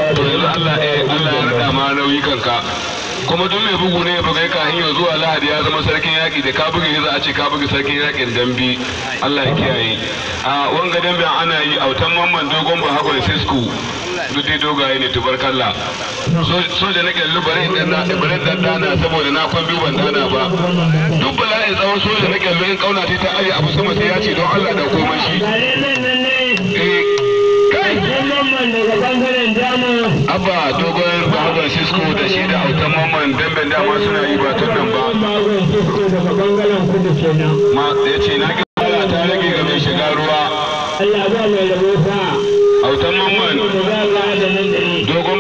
to yanzu Allah eh Allah ya rada ma nauyi kanka kuma duk mai bugu ne ya bugai ka hanyar zuwa lahadi ya zama sarkin yaƙi da ka buga za a ce ka buga sarkin yaƙin dambe Allah ya kiyaye a wanga dambe ana yi autan mamman dogon ba hagon sisku duk dai dogaye ne tubarkalla so da nake lu bare dan na bare dan dana saboda na kwan biyu ban dana ba duk bala'in tsawon so da nake lu in kauna ta aje abu sama sai ya ce don Allah da komai shi eh kai daga bangaren jamus abba dogon bahagon cisco da shi da autan mamman damben dama suna yi ba tun nan ba bagon sisko daga bangaren kudu kenan ma ya ce na ga Allah ta rage ga mai shiga ruwa Allah ba mai rabo sa autan mamman da za a da nan da ni dogon